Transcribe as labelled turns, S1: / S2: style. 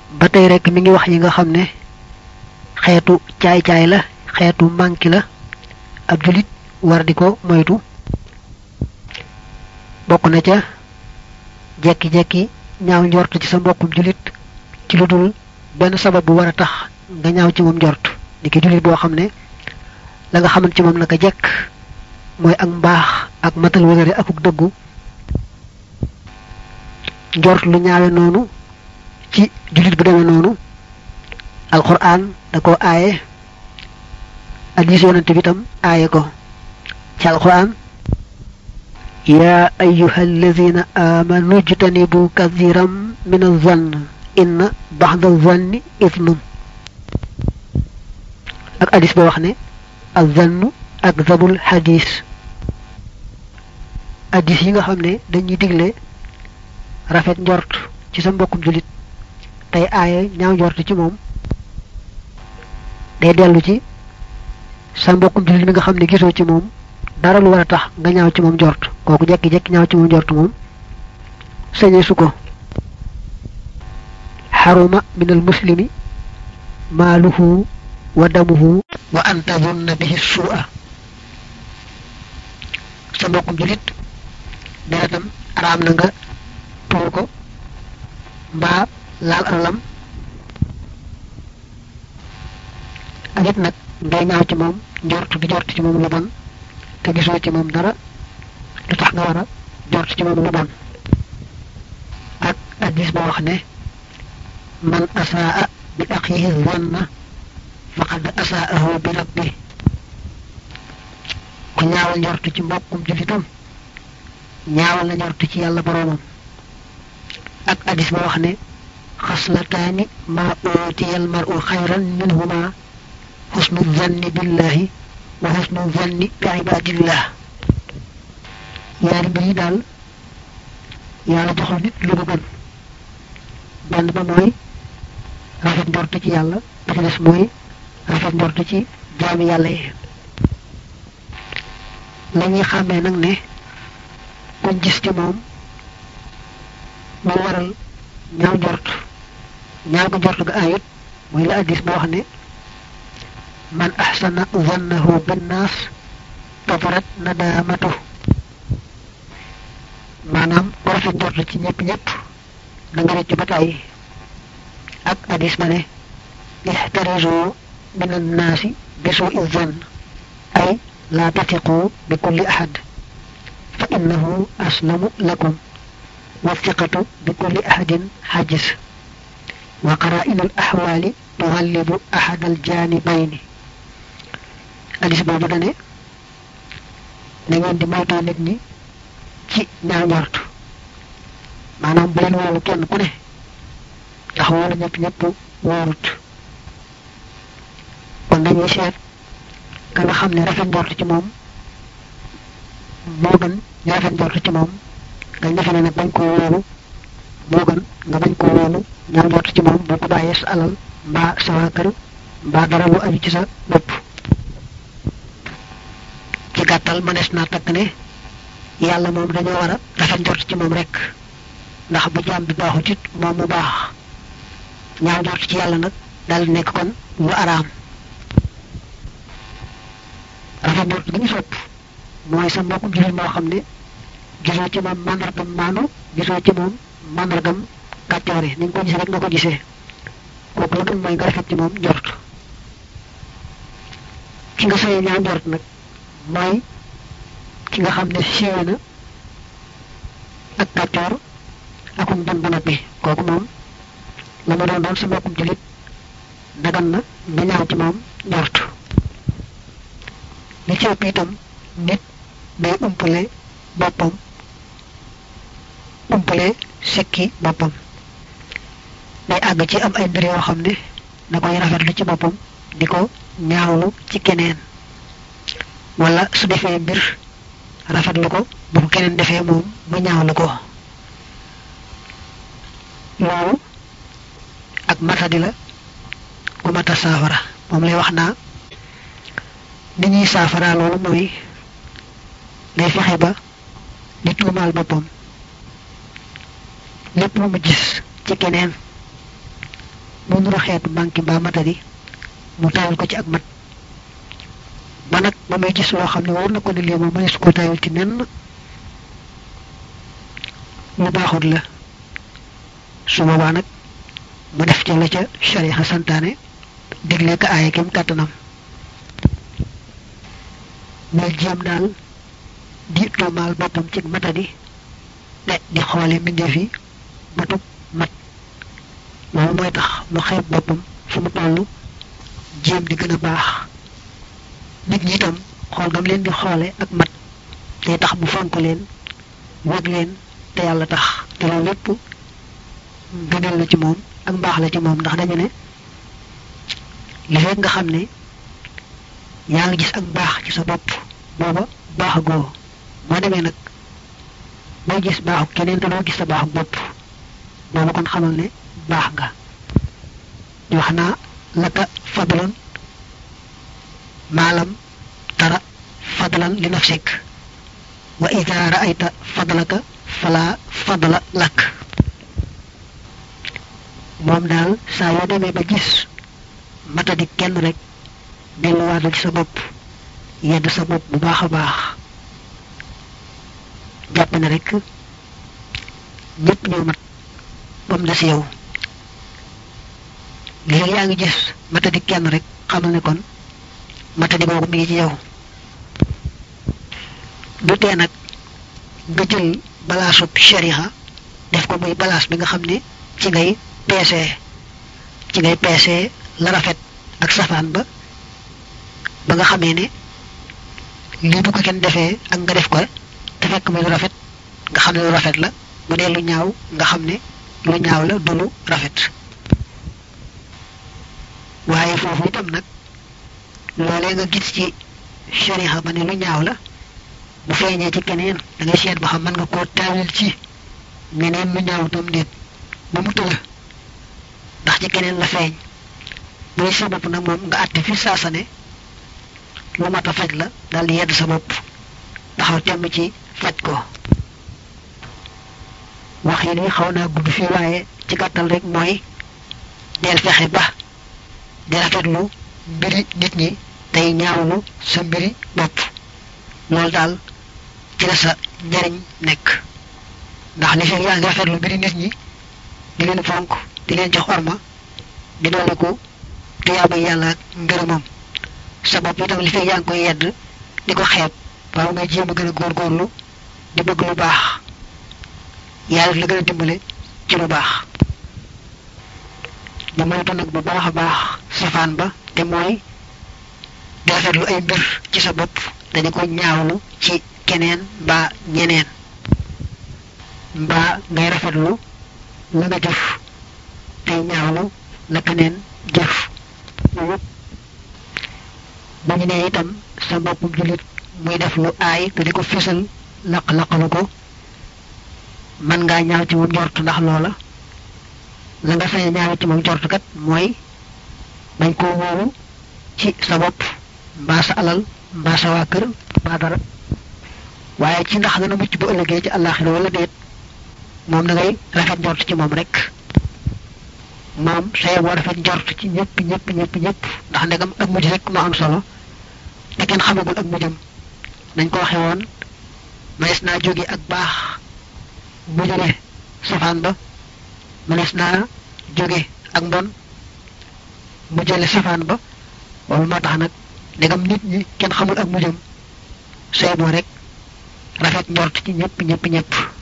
S1: ba tey rek mi ngi wax yi nga xam ne xeetu caay-caay la xeetu manki la ab julit war di ko moytu bokk na ca jekki-jekki ñaaw njort ci sa mbokkum julit ci lu dul benn sabab bu war a tax nga ñaaw ci moom njort ni ki julit boo xam ne la nga xamante ci moom naka jekk mooy ak mbaax ak matal wëgëre akuk dëggu njort lu ñaawe noonu ci julit bu demee noonu alquran da ko aaye hadis yonante bi tam aaye ko ci alquran يا أيها الذين آمنوا اجتنبوا كثيرا من الظن إن بعض الظن إثم ak hadis ba wax ne الظن أكذب الحديث hadis yi nga xam ne dañuy digle rafet njort ci sa mbokkum julit tey aaye ñaaw njort ci moom day dellu ci sa mbokkum julit mi nga xam ne gisoo ci moom dara lu war a tax nga ñaaw ci moom njort kooku jekki-jekki ñaaw ci moom njort moom sañe su ko xaruma min al muslimi maaluhu wa damuhu wa an tadunna bihi su'a sa mbokkum julit deretam araam na nga tuur ko mbaa laal alalam ak it nag ngay ñaaw ci moom njort di jort ci moom lu bon te gisoo ci moom dara lu tax nga war a jort ci moom lu bon ak addis ba wax ne man asaa bi axihi zanna faqad asaahu bi rabbi ku ñaawal njort ci mbokkum julitam ñaawal na njort ci yàlla boroomam ak addis ba wax ne xaslataani ma utiyal mar'u xayran minhuma xusnu zanni billahi wa xusnu zanni bi ibadillah ñaari mbir yi daal yàlla joxul nit lu ko gën benn ba mooy rafet njort ci yàlla ba ci des mooy rafet njort ci jaami yàlla yi la ñuy xàmmee nag ne kuñ gis ci moom mu waral ñaaw njort ñaaw ko njort ga ayut mooy la addis ba wax ne man ahsana zannahu binnaas tafarat nadaamatu maanaam ku rafet njort ci ñëpp ñëpp da nga rëcc ba tàyyi ak hadis ba ne ixtarisu min annaasi bi suui zann ay laa tatiqu bi kulli ahad fa innahu aslamu lakum والثقة بكل أحد حاجز وقرائن الأحوال تغلب أحد الجانبين hadis boobu dane na ngeen di moytoo nit ñi ci ñaaw njort maanaam bu leen wóolu kenn ku ne ndax wóolu ñëpp ñëpp wóorut kon dañuy seet ka nga xam ne rafet njort ci moom moo gën ñu rafet njort ci moom nga defe ne nag bañ koo wóolu moo gën nga bañ koo wóolu ñaaw njort ci moom boo ko bàyyee sa alal mbaa sa waa kër mbaa dara lu aju ci sa bopp ci gàttal mënees naa takk ne yàlla moom dañoo war a rafet njort ci moom rek ndax bu jaam bi baaxut it moom mu baax ñaaw njort ci yàlla nag dal nekk kon lu araam rafet njort gi ñu sopp mooy sa mbokkum jullit moo xam ne gisoo ci moom màndargam maanu gisoo ci moom màndargam kàccoore ni nga ko gisee rek nga ko gisee kooku la gën mooy nga rafet ci moom njort ki nga sañee ñaaw njort nag mooy ki nga xam ne siiwe na ak kàccoor akum bon ba noppi kooku moom la ma doon doon sa mbokkum jullit dagan na nga ñaaw ci moom njort li ci ëpp itam nit day umpale boppam umpale sekki boppam day àgg ci am ay mbir yoo xam ne da koy rafetlu ci boppam di ko ñaawlu ci keneen wala su defee mbir rafetlu ko bu ko keneen defee moom mu ñaawlu ko loolu ak matadi la ku mata saafara moom lay wax naa ni ñuy saafara loolu mooy day fexe ba di tuumaal boppam lépp lu mu gis ci keneen mu nuru xeetu manki mbaa matadi mu tayal ko ci ak mat ba nag ba muy gis loo xam ne war na ko ne lii moom mënees koo tayal ci nenn lu baaxut la su boobaa nag mu def ca la ca shariha santaane digle ka aaye kem kàttanam muy jéem daal di tuumaal boppam ci matadi te di xoole mbindeef yi matub mat loolu mooy tax mu xeeb boppam fu mu toll jéem di gën a baax nit ñi itam xool gam leen di xoole ak mat day tax mu fonk leen wég leen te yàlla tax te loolu lépp gënal la ci moom ak mbaax la ci moom ndax dañu ne li fekk nga xam ne yaa ngi gis ak baax ci sa bopp booba baax goo boo demee nag boo gis baaxu keneen te doo gis sa baaxu bopp booba kon xamal ne baax nga di wax naa laka fadlan maalam tara fadlan li nafsik wa ida raayta fadlaka fala fadla lak moom daal saa yoo demee ba gis matadi kenn rek delluwaatal ci sa bopp yedd sa bopp bu baax a baax jàpp ne rek ñëpp ñoo mat ba mu des yow léegi yaa ngi gis matadi kenn rek xamal ne kon matadi boobu mi ngi ci yow du tee nag nga jël balaasub shariha def ko muy balaas bi nga xam ne ci ngay peesee ci ngay peesee la rafet ak safaan ba ba nga xamee ne lii bu ko kenn defee ak nga def ko te fekk muy lu rafet nga xam ne lu rafet la bu dee lu ñaaw nga xam ne lu ñaaw la du lu rafet waaye foofu itam nag loolee nga gis ci shariha ba ne lu ñaaw la bu feeñee ci keneen da ngay seet ba xam mën nga koo taawil ci meneen lu ñaaw tam déet ba mu tëla ndax ci keneen la feeñ bu dee sa bopp nag moom nga àtte fi saasa ne lu mat a faj la daal di yedd sa bopp taxaw temm ci faj ko wax yi ni xaw naa gudd fii waaye ci gàttal rek mooy del fexe ba di rafetlu mbiri nit ñi tey ñaawlu sa mbiri bopp loolu daal ci la sa njariñ nekk ndax li fekk yaa ngi rafetlu mbiri nit ñi di leen fonk di leen jox orma di doole ko tuyaaba yàlla ak ngërëmam sa bopp itam li fekk yaa ngi koy yedd di ko xeeb waaw nga jéem a gën a góorgóorlu di bëgg lu baax yàlla la gën a dimbale ci lu baax di moytu nag bu baax a baax safaan ba te mooy di rafetlu ay mbir ci sa bopp dañu ko ñaawlu ci keneen mbaa ñeneen mbaa ngay rafetlu la nga jëf tey ñaawlu la keneen jëf bu ñu nee itam sa boppum jullit muy def lu aay te di ko fisal laq-laqalu ko mën ngaa ñaaw ci moom njort ndax loola la nga sañ ñaaw ci moom njort kat mooy bañ koo wóolu ci sa bopp mbaa sa alal mbaa sa waa kër mbaa dara waaye ci ndax dana mucc bu ëllëgee ci àllaaxira wala déet moom da ngay rafet njort ci moom rek moom say boo rafet njort ci ñëpp ñëpp ñëpp ñëpp ndax ndegam ak mujj rek moo am solo te kenn xamagul ak mujjam dañ ko waxe woon mënees naa jóge ak baax mu jóge safaan ba mënees naa jóge ak mbon mu jële safaan ba loolu moo tax nag ndegam nit ñi kenn xamul ak mujjam say boo rek rafet njort ci ñëpp ñëpp ñëpp